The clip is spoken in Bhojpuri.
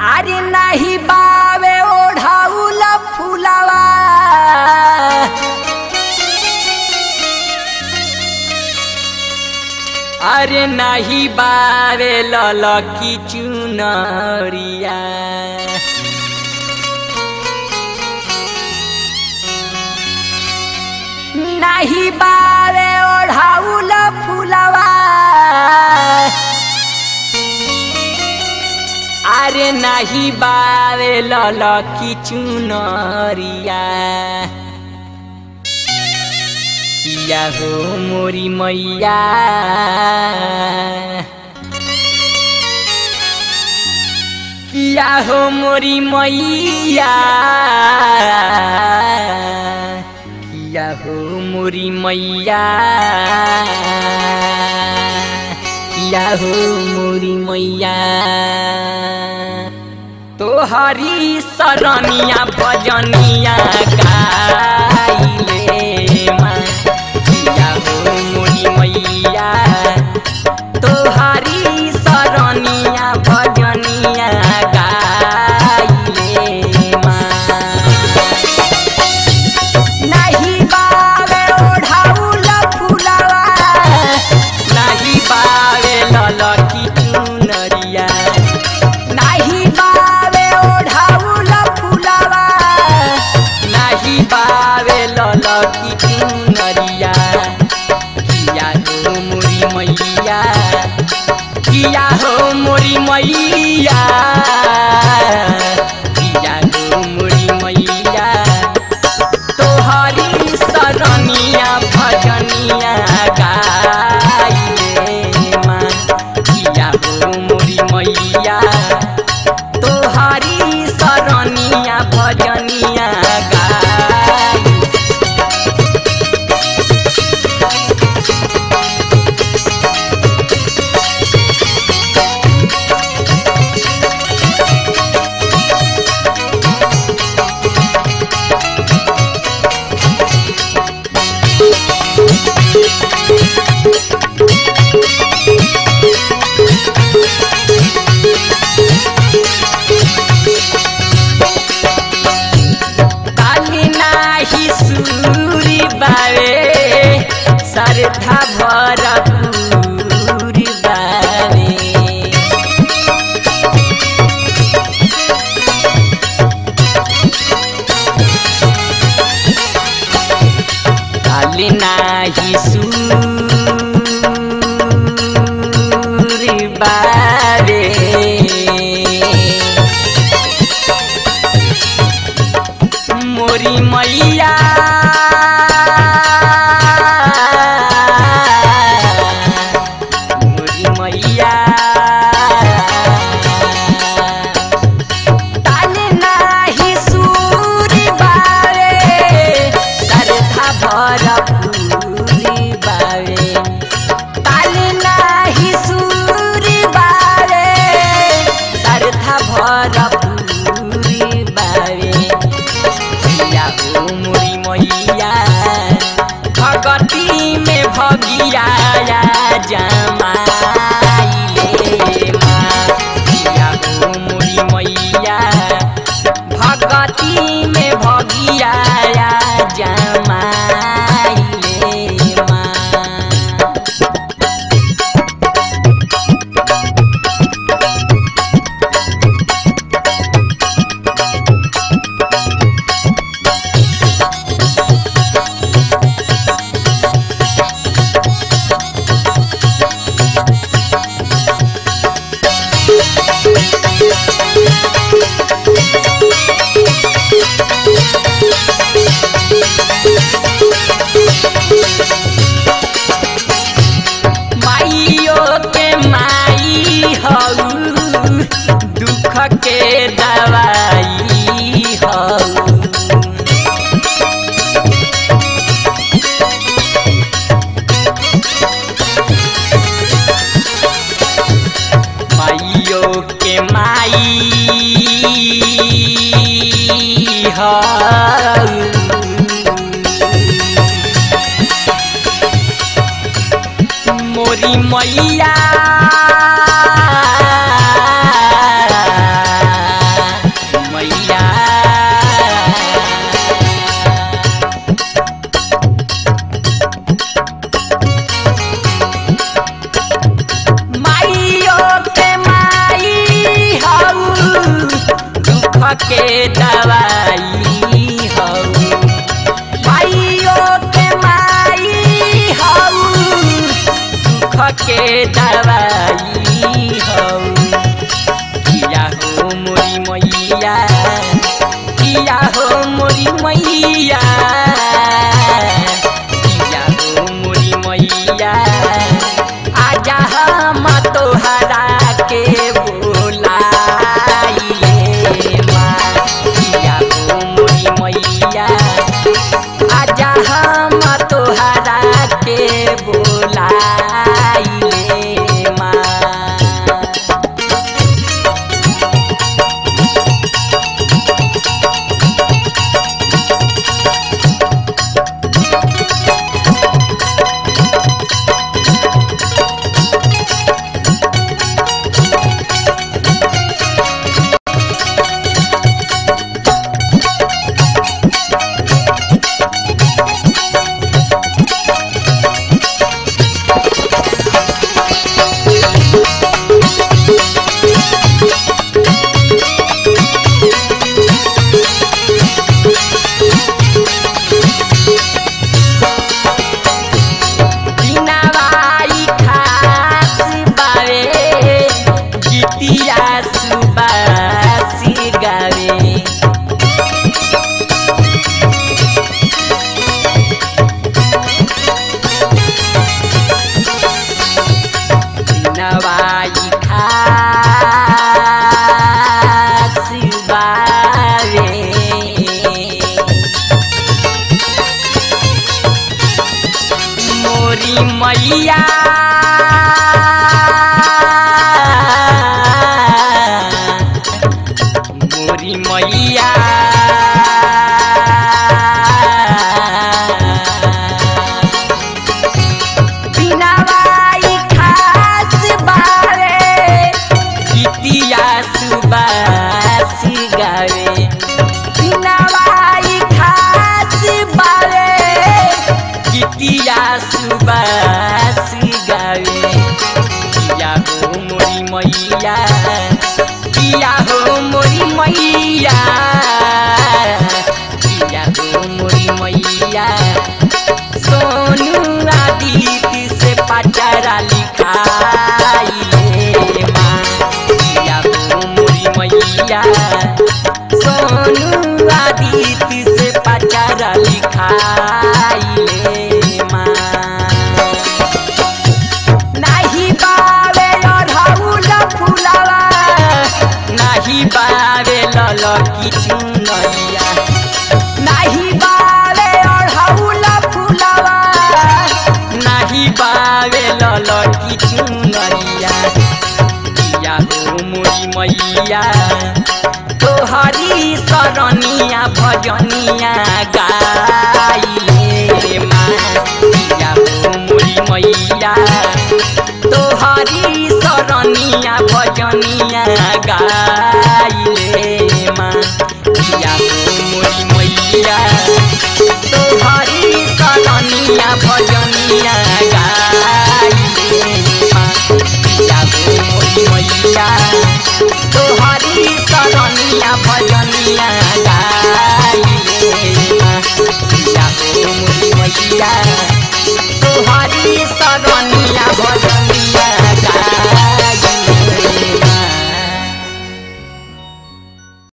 अरे नाही बावे ओढाऊल फुलावा अरे नाही बावे ललकी चुनरिया नाही बावे ओढाऊल फुलावा अरे नाही बावे ललकी चुनरिया किया हो मोरी मैया किया हो मोरी मैया किया हो मोरी मैया किया हो मोरी मैया तोहरी सरनिया भजनिया गाइले माँ किया हो मोरी मैया तोहरी सरनिया भजनिया गाइले माँ नाही बावे ओढाऊल फुलावा नाही बावे ललकी चुनरिया नाही बावे ओढाऊल फुलावा नाही बावे ललकी चुनरिया किया हो मोरी मैया किया हो मोरी मैया किया हो मोरी मैया तोहरी सरनिया भजनिया गाइले माँ किया हो मोरी मैया तोहरी सरनिया भजनिया गाइ काली नाही सूरी बावे सरधा भरपूरी बावे काली नाही सूरी बावे मोरी मैया मोरी मैया ताले नाही सूरी बावे सरधा भरपूरी बावे ताले नाही सूरी बावे सरधा भरपूरी बावे भैया हो मोरी मैया भगती में भगिया जमाइले माँ भैया हो मोरी मैया भगती में भगिया जमाइले माँ माइयो के माई हऊ दुख के दवाई हऊ माइयो के माई हऊ मोरी मैया के दवाई हौ माइयो के माई हौ दुख के दवाई हौ किया हो मोरी मैया किया हो मोरी मैया किया हो मोरी मैया आजा हम तोहरा के बोलाइले माँ किया हो मोरी मैया आजा हम तोहरा के बोलाइले माँ बिनावाई खास बावे गीतिया सुबासी गावे बिनावाई खास बावे मोरी मैया मोरी मैया बिनावाई खास बारे गीतिया सुबासी गावे बिनावाई खास बारे गीतिया सुबासी गावे किया हो मोरी मैया किया हो मोरी मैया किया हो मोरी मैया सोनू आदित्य से पचरा लिखाइले माँ किया हो मोरी मैया सोनू आदित्य से पचरा लिखाइले माँ नाही बावे अढ़ौल फुलवा नाही बावे ललकी चुनरिया नाही बावे अढ़ौल फुलवा नाही बावे ललकी चुनरिया किया हो मोरी मैया तोहरी सरनिया भजनिया गाइले माँ किया हो मोरी मैया तोहरी सरनिया भजनिया गाइले माँ किया हो मोरी मैया तोहरी सरनिया भजनिया गाइले माँ किया हो मोरी मैया तोहरी सरनिया भजनिया